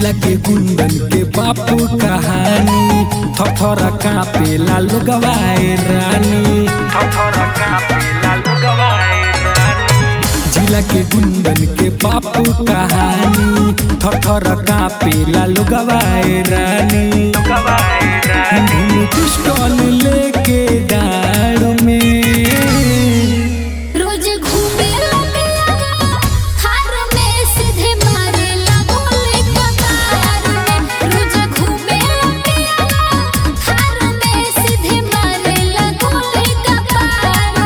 जिला के गुंडन के बापू कहानी थथर कापे लालू गवाए रानी थथर कापे लालू गवाए रानी जिला के गुंडन के बापू कहानी थथर कापे लालू गवाए रानी पिस्टल लेके डाड़ में रोज घूमे लगे हार में सीधे मारे लगोले कतार में रोज घूमे लगे हार में सीधे मारे लगोले कतार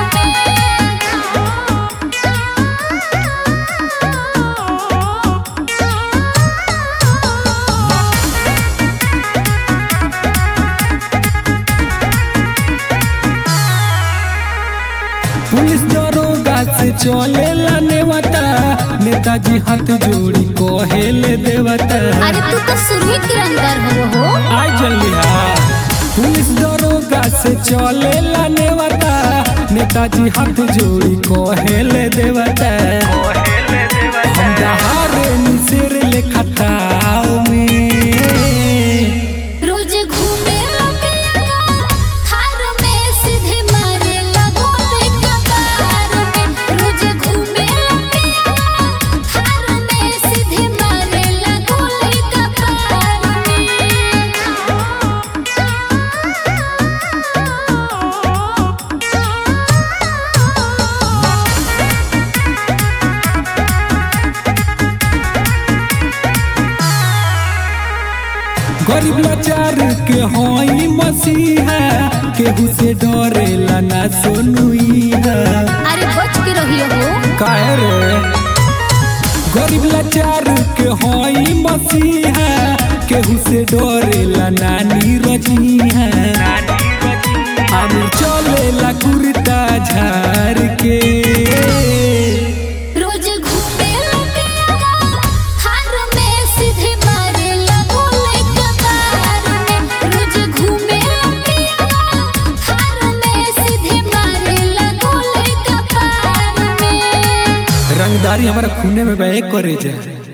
पुलिस दरोगा से चले नेवता नेताजी हाथ जोड़ी कहेले देवता अरे तू तो सुरही तिरंगर हो हो आज जल्दिया पुलिस दरोगा से चले नेवता नेताजी हाथ जोड़ी कहेले देवता हम दहारे निसेर लेखा ताव में रोज घूमे लगे हार में सीधे मारे लगोले कतार में रोज घूमे लगे हार में सीधे मारे लगोले कतार गरीब लाचार के होई मसीहा केहू से डरेला ना सोनुइहा अरे बच के रहियो हो काहे रे गरीब लाचार के होई मसीहा केहू से डरेला नानी रजीहा हम चलेला कुर्ता झार के रोज घूमे लगे हार में सीधे मारे लगोले कतार में रोज घूमे लगे हार में सीधे मारे लगोले कतार में रंगदारी हमारा खूने में बह करे जा